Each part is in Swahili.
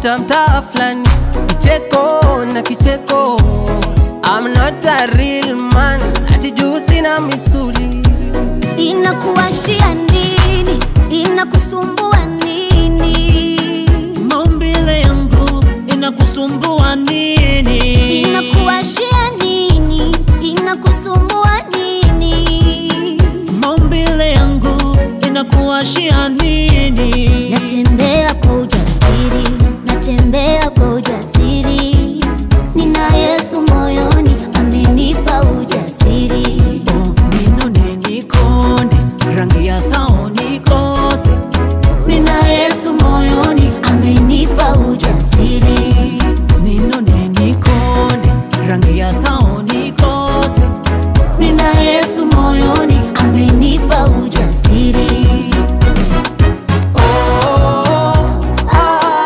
napita mtaa fulani, kicheko na kicheko. I'm not a real man, ati juu sina misuli. Inakuwashia nini? Inakusumbua nini? Maumbile yangu inakusumbua nini? Inakuwashia nini? Inakusumbua nini? Maumbile yangu inakuwashia nini? Natembea kwa ujasiri, natembea kwa ujasiri. Nina Yesu moyoni, amenipa ujasiri. Oh, ninone nikonde rangi ya thao nikose Nina Yesu moyoni, amenipa ujasiri. ninone nikonde rangi ya thao nikose Nina Yesu moyoni, amenipa ujasiri. Oh, ah,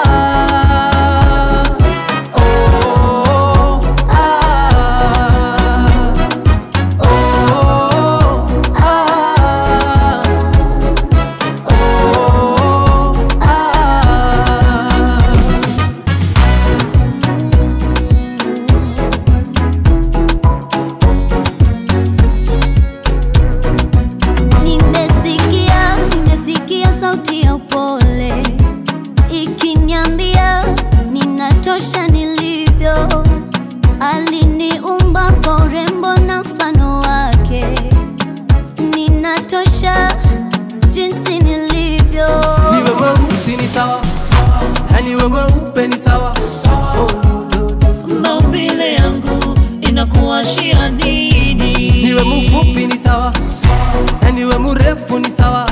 oh, ah, oh, ah. Oh, ah. Nimesikia, nimesikia sauti ya upole ikiniambia ninatosha nilivyo. Aliniumba kwa urembo na mfano wake, ninatosha jinsi nilivyo. Niwe mweusi ni sawa, na niwe mweupe ni sawa. Oh, maumbile yangu inakuwashia nini? niwe mfupi ni sawa, na niwe mrefu ni sawa.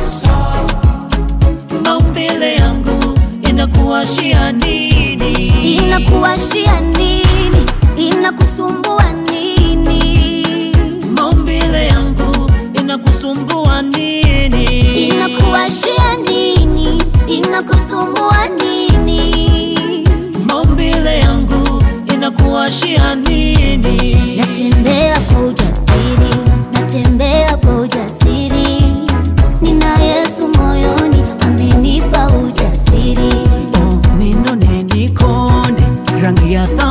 maumbile yangu inakuwashia nini? Inakuwashia nini? Inakusumbua nini? maumbile yangu inakusumbua nini? Inakuwashia nini? Inakusumbua nini? maumbile yangu inakuwashia nini? Natembea kwa ujasiri, natembea kwa ujasiri. Nina Yesu moyoni, amenipa ujasiri. Oh, ninone nikonde rangi ya